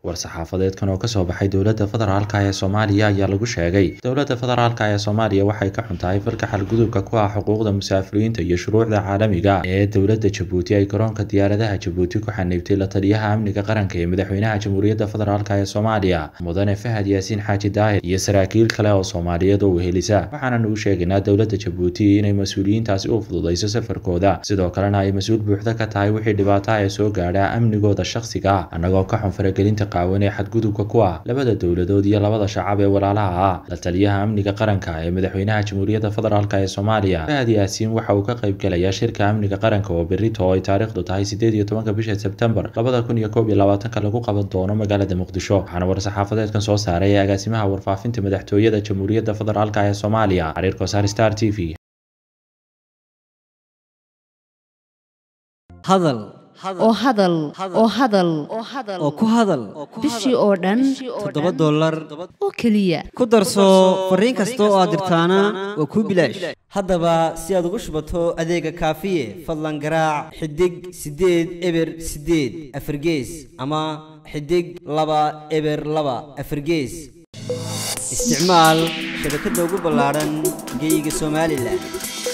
war-saxaafadeedkan oo kasoo baxay dowladda federaalka ee soomaaliya ayaa lagu sheegay dowladda federaalka ee soomaaliya waxay ka xun tahay falka xadgudubka ku ah xuquuqda musaafiriinta iyo shuruucda caalamiga ee dowladda jabuuti ay garoonka diyaaradaha jabuuti ku xaniibtay la taliyaha amniga qaranka ee madaxweynaha jamhuuriyadda federaalk ee soomaaliya mudane fahad yaasiin xaaji daahir iyo saraakiil kale oo soomaaliyeed oo wehelisa waxaanan uu sheegaynaa dowladda jabuuti inay mas-uuliyiintaasi u fududayso safarkooda sidoo kalena ay mas-uul buuxda ka tahay wixii dhibaataha ee soo gaadha amnigooda shakhsiga ah annagoo ka xun faragelinta qaawan ee xadgudubka ku ah labada dowladood iyo labada shacab ee walaalaha ah la taliyaha amniga qaranka ee madaxweynaha jamhuuriyadda federaalk ee soomaaliya fahad yaasiin waxa uu ka qayb gelayaa shirka amniga qaranka oo berito oo ay taariikhdu tahay sideed iyo tobanka bisha sebtembar labada kun iyo koob iyo labaatanka lagu qaban doono magaalada muqdisho waxaana war-saxaafadeedkan soo saaray ee agaasimaha warfaafinta madaxtooyada jamhuuriyadda federaalk ee soomaaliya xariir kosaar star t v hadal oo hadal oo hadal oo ku hadal bishii oo dhan toddoba dollar oo keliya ku darso fariin kasta oo aad dirtaana waa kuu bilaash haddaba si aad ugu shubato adeega kaafiye fadlan garaac xidig siddeed eber siddeed afargees ama xidig laba eber laba afargees isticmaal shabakadda ugu ballaadhan geeyiga somalilan